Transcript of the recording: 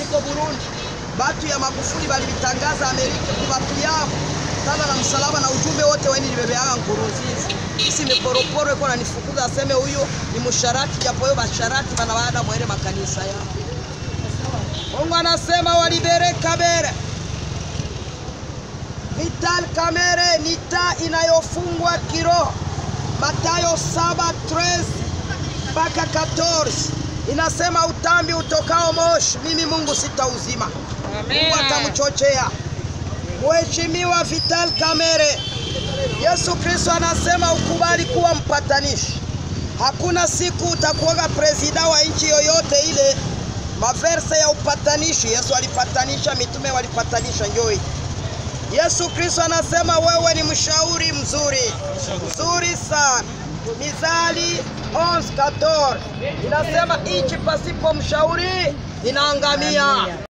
iko Burundi. Batu ya Magufuli balibitangaza Amerika kwa batu yao kama na msalaba na ujumbe wote weni nibebeanga Nkurunziza. Isi miporoporo iko nanifukuza aseme huyo ni musharati, japo yo basharati bana baada mwele makanisa yao. Mungu anasema walibere Kabere. Vital Kamere ni taa inayofungwa kiroho. Mathayo 7:13 mpaka 14 inasema utambi utokao moshi, mimi Mungu sitauzima. Mungu atamchochea. Mheshimiwa Vital Kamere, Yesu Kristo anasema ukubali kuwa mpatanishi. Hakuna siku utakuwaga presida wa nchi yoyote ile. Maverse ya upatanishi, Yesu alipatanisha, mitume walipatanisha, njoi Yesu Kristo anasema wewe ni mshauri mzuri mzuri sana. Mithali 11:14 inasema nchi pasipo mshauri inaangamia.